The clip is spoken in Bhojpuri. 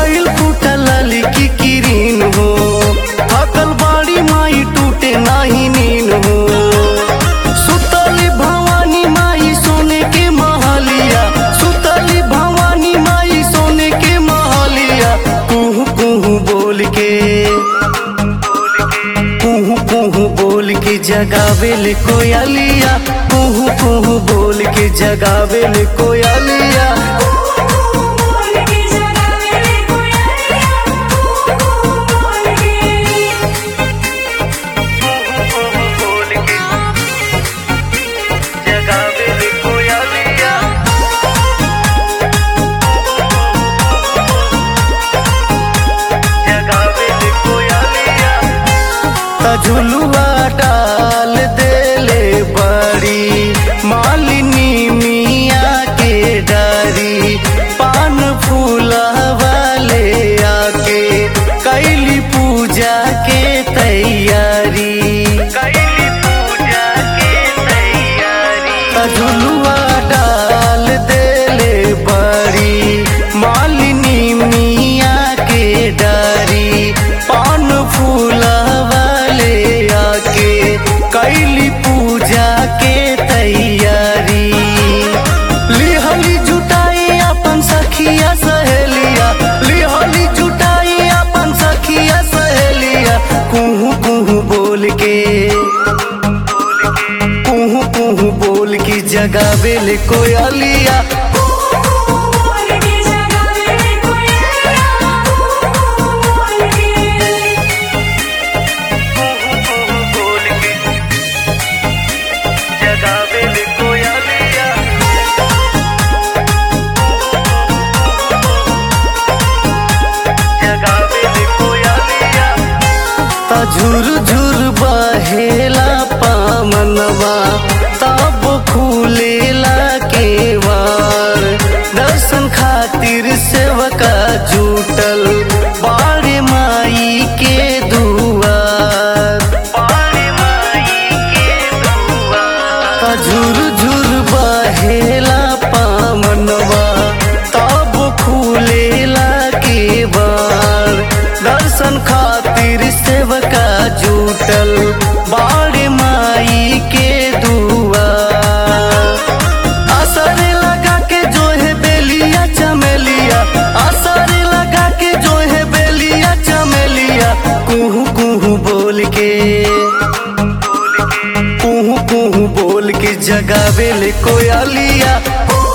गइल फूटल की किरीन हो थकल बाड़ी माई टूटे नाही नीन हो सुतली भवानी माई सोने के महलिया सुतली भवानी माई सोने के महलिया कुहू कुहू बोल के कुहू कुहू बोल के जगावेल कोयलिया कुहू कुहू बोल के जगावेल कोयलिया बोल के जगावे रे कोयलिया बोल के बोल के जगावेल कोयलिया जगावेल कोयलिया त झुलुआ डाल देले बड़ी मालिनी मिया के डारी पान फूला वाले आके कैली पूजा के तैयारी कैली पूजा के तैयारी त झुलुआ डाल देले बड़ी मालिनी मिया के डारी पान फूला वाले आके कैली पूजा के तैयारी लिहली जुटाई अपन सखिया सहेलिया लिहली जुटाई अपन सखिया सहेलिया कुहू कुहू बोल के कुहू कुहू बोल की जगावेल कोयलिया बोल के जगावे रे कोयलिया बोल के बोल के जगावेल कोयलिया जगावेल कोयलिया ता झुर झुर बहेला पामनवा तब खुलेला केवार दर्शन खातिर सेवका जुटल बाड़े माई के दुआर बाड़े माई के दुआर ता झुर झुर बहेला पामनवा तब खुलेला केवार दर्शन खातिर सेवका जुटल बाड़े माई के दुआर असर लगा के जो है बेलिया चमेलिया असर लगा के जो है बेलिया चमेलिया कुहू कुहू बोल के कुहू कुहू बोल के जगावेल कोयलिया